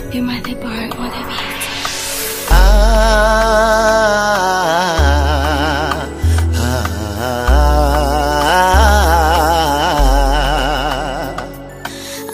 Be my the bar or the beat. Ah, ah,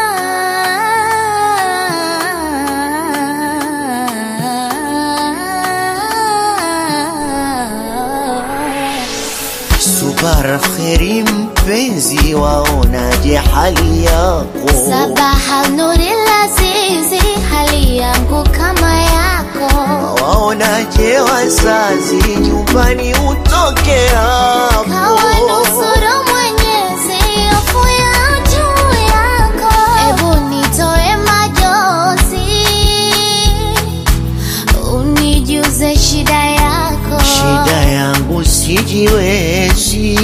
Subara kheri mpenzi, waonaje hali yako? Sabaha nuri lazizi, hali yangu kama yako. Waonaje wazazi, nyumbani utoke hapo? Kawa nusuru Mwenyezi, hofu ya juu yako. Ebu nitoe majonzi, unijuze shida yako. Shida yangu sijiwezi,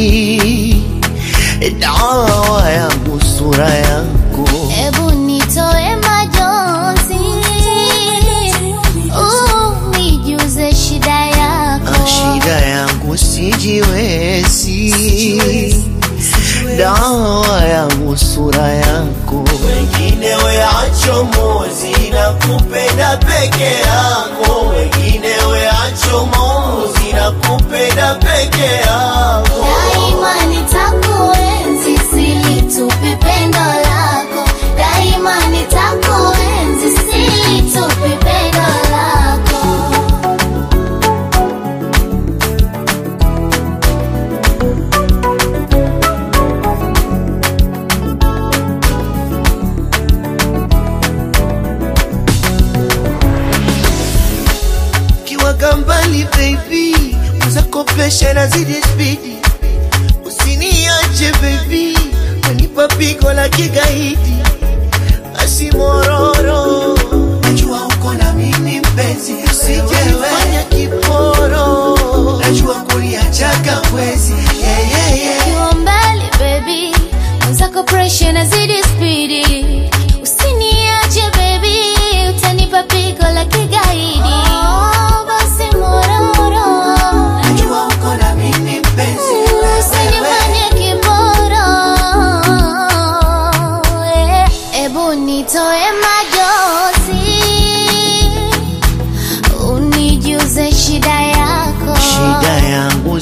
dawa yangu sura yako. Ebu nitoe majonzi, unijuze shida yako. Ah, Shida yangu sijiwezi, dawa yangu sura yako. Wengine weacho mozi na kupenda peke yako, wengine weacho mozi na kupenda peke yako. Daima nitakuenzi, silitupi pendo lako. Daima nitakuenzi, silitupi pendo lako. kiwaga mbali baby, uzakopesha na zidi spidi, usiniache baby, wanipa pigo la kigaidi, asimororo najua uko na mimi mpenzi, usijefanya kiporo, najua kuliachaga mwezi yeah, yeah, yeah. Ukiwa mbali baby, mwenzako pressure nazidi spidi. Usiniache baby, utanipa pigo la kigaidi. Oh, basi mororo. Najua uko na mimi mpenzi, Usinifanye kiboro. Eh, Ebu nitoe majozi, unijuze shida yako. Shida yangu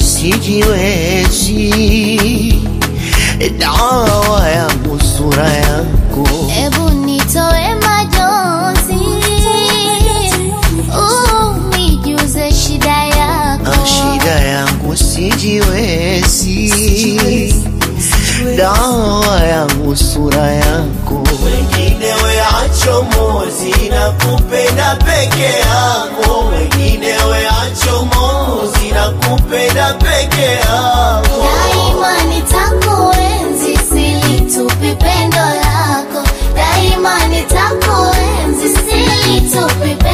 sijiwezi, dawa yangu sura yako. Ebu nitoe majonzi, unijuze shida yako. Ah, Shida yangu sijiwezi, dawa yangu sura yako. Wengine weacho mozi na kupenda peke yako, wengine weacho mozi na kupenda peke yako. Daima nitakuenzi, silitupi pendo lako. Daima nitakuenzi, silitupi